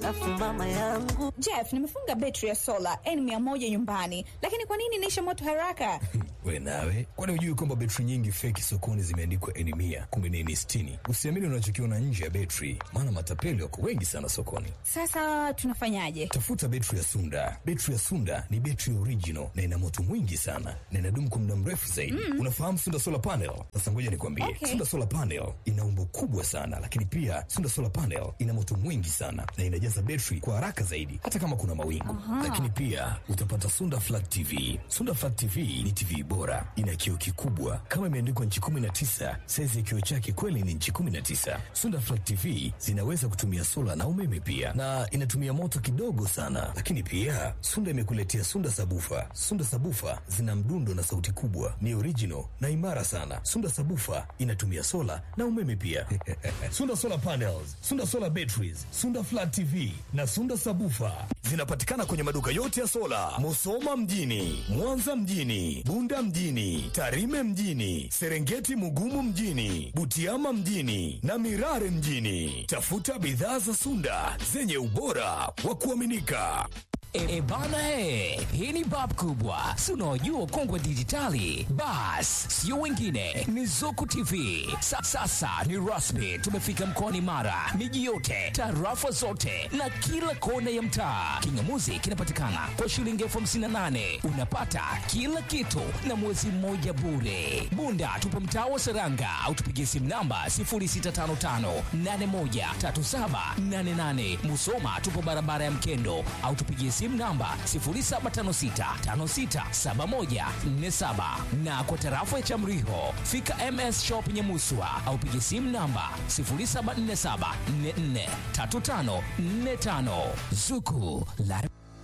Afu mama yangu Jeff, nimefunga betri ya sola N100 nyumbani, lakini kwa nini inaisha moto haraka? We nawe, kwani hujui kwamba betri nyingi feki sokoni zimeandikwa N mia kumbe ni N sitini? Usiamini unachokiona nje ya betri, maana matapeli wako wengi sana sokoni. Sasa tunafanyaje? Tafuta betri ya Sunda. Betri ya Sunda ni betri original na ina moto mwingi sana na inadumu kwa muda mrefu zaidi. Unafahamu Sunda solar panel? Sasa ngoja nikwambie, Okay. Sunda solar panel ina umbo kubwa sana, lakini pia Sunda solar panel ina moto mwingi sana na inajaza betri kwa haraka zaidi, hata kama kuna mawingu. Lakini pia utapata Sunda flat TV. Sunda flat TV ni TV bora, ina kioo kikubwa kama imeandikwa nchi 19. Saizi ya kioo chake kweli ni nchi 19. Sunda flat TV zinaweza kutumia sola na umeme pia, na inatumia moto kidogo sana. Lakini pia Sunda imekuletea Sunda sabufa. Sunda sabufa zina mdundo na sauti kubwa, ni original na imara sana. Sunda sabufa inatumia sola na umeme pia. Sunda solar panels, Sunda solar batteries, Sunda flat TV na Sunda sabufa zinapatikana kwenye maduka yote ya sola, Musoma mjini, Mwanza mjini, Bunda mjini, Tarime mjini, Serengeti Mugumu mjini, Butiama mjini na Mirare mjini. Tafuta bidhaa za Sunda zenye ubora wa kuaminika. E, bana he, hii ni bab kubwa, si unaojua ukongwe dijitali. Bas, sio wengine, ni Zuku TV. Sa, sasa ni rasmi, tumefika mkoani Mara, miji yote, tarafa zote na kila kona ya mtaa. Kingamuzi kinapatikana kwa shilingi elfu hamsini na nane unapata kila kitu na mwezi mmoja bure. Bunda tupo mtaa wa Seranga au tupigie simu namba 0655813788. Musoma tupo barabara ya Mkendo au tupigie simu namba 0756567147 na kwa tarafa ya Chamriho fika MS Shop Nyamuswa au pigie simu namba 0747443545 Zuku la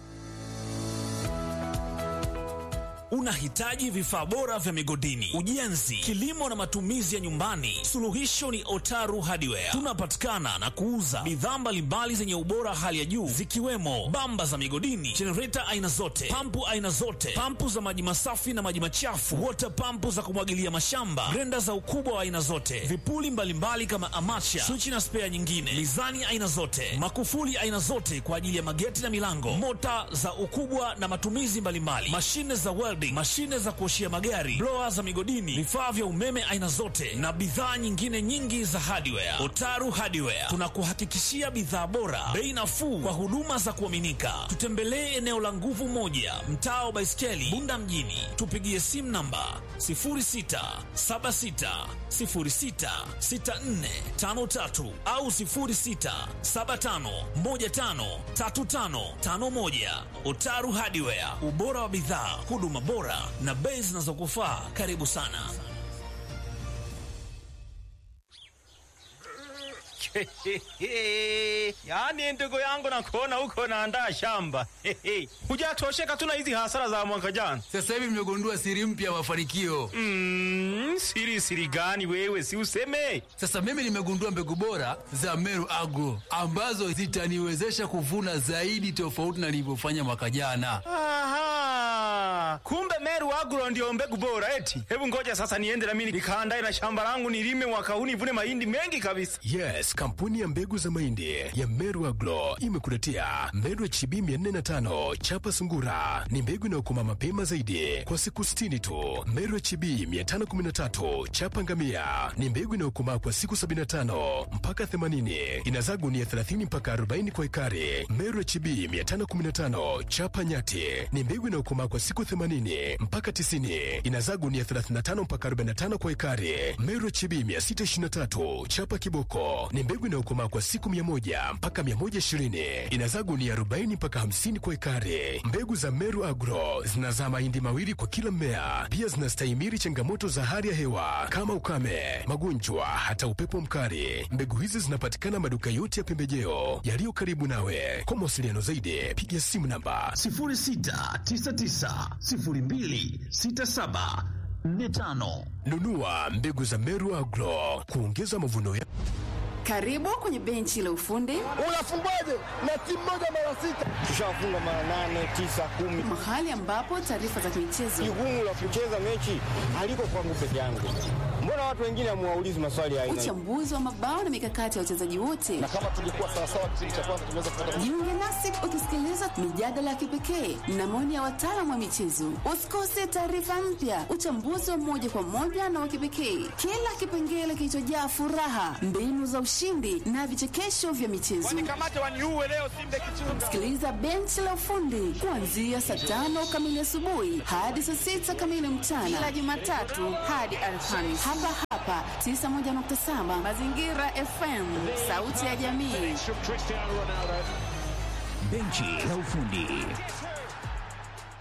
Unahitaji vifaa bora vya migodini, ujenzi, kilimo na matumizi ya nyumbani? Suluhisho ni Otaru Hardware. Tunapatikana na kuuza bidhaa mbalimbali zenye ubora hali ya juu zikiwemo bamba za migodini, jenereta aina zote, pampu aina zote, pampu za maji masafi na maji machafu, wota pampu za kumwagilia mashamba, grenda za ukubwa wa aina zote, vipuli mbalimbali kama amacha, swichi na spea nyingine, mizani aina zote, makufuli aina zote kwa ajili ya mageti na milango, mota za ukubwa na matumizi mbalimbali, mashine za welding, mashine za kuoshia magari, blower za migodini, vifaa vya umeme aina zote na bidhaa nyingine nyingi za hardware. Otaru Hardware tunakuhakikishia bidhaa bora, bei nafuu kwa huduma za kuaminika. Tutembelee eneo la nguvu moja, mtaa wa Baiskeli, Bunda mjini. Tupigie simu namba 0676066453 au 0675153551. Otaru Hardware, ubora wa bidhaa, huduma bora na bei zinazokufaa. Karibu sana. Yaani ndugu yangu nakuona huko naandaa shamba. Hujatosheka tu na hizi hasara za mwaka jana. Sasa hivi nimegundua siri mpya ya mafanikio. Mm, siri siri gani wewe si useme? Sasa mimi nimegundua mbegu bora za Meru Agro ambazo zitaniwezesha kuvuna zaidi tofauti na nilivyofanya mwaka jana. Aha. Kumbe Meru Agro ndio mbegu bora eti. Hebu ngoja sasa niende na mimi nikaandae na shamba langu nilime mwaka huu nivune mahindi mengi kabisa. Yes, kampuni ya mbegu za mahindi ya Meru Agro imekuletea Meru HB 405 chapa sungura. Ni mbegu inayokoma mapema zaidi kwa siku 60 tu. Meru HB 513 chapa ngamia ni mbegu inayokomaa kwa siku 75 mpaka 80. Inazaa gunia 30 mpaka 40 kwa ekari. Meru HB 515 chapa nyati ni mbegu inayokomaa kwa siku 80 mpaka 90. Inazaa gunia 35 mpaka 45 kwa ekari. Meru HB 623 chapa kiboko ni mbegu inayokomaa kwa siku 100 mpaka 120. Inazaa gunia 40 mpaka 50 kwa ekari. Mbegu za Meru Agro zinazaa mahindi mawili kwa kila mmea. Pia zinastahimili changamoto za hali ya hewa kama ukame, magonjwa, hata upepo mkali. Mbegu hizi zinapatikana maduka yote ya pembejeo yaliyo karibu nawe. Kwa mawasiliano zaidi, piga simu namba 06990267 45 nunua mbegu za Meru Agro kuongeza mavuno ya Karibu kwenye benchi la ufundi. Unafungwaje na timu moja mara sita? Tushafunga mara nane, tisa, kumi. Mahali ambapo taarifa za michezo. Jukumu la kucheza mechi haliko kwangu peke yangu. Mbona watu wengine hamuwaulizi maswali ya aina hii? Uchambuzi wa mabao na mikakati ya wachezaji wote. Na kama tungekuwa sawasawa kipindi cha kwanza tungeweza kupata Jiunge nasi ukisikiliza mijadala ya kipekee na maoni ya wataalamu wa michezo. Usikose taarifa mpya, uchambuzi wa moja kwa moja na wa kipekee, kila kipengele kilichojaa furaha, mbinu za ushindi na vichekesho vya michezo. Sikiliza benchi la ufundi kuanzia saa tano kamili asubuhi hadi saa sita kamili mchana, kila Jumatatu hadi Alhamisi, hapa hapa 91.7 Mazingira FM, sauti ya jamii. Benchi la ufundi.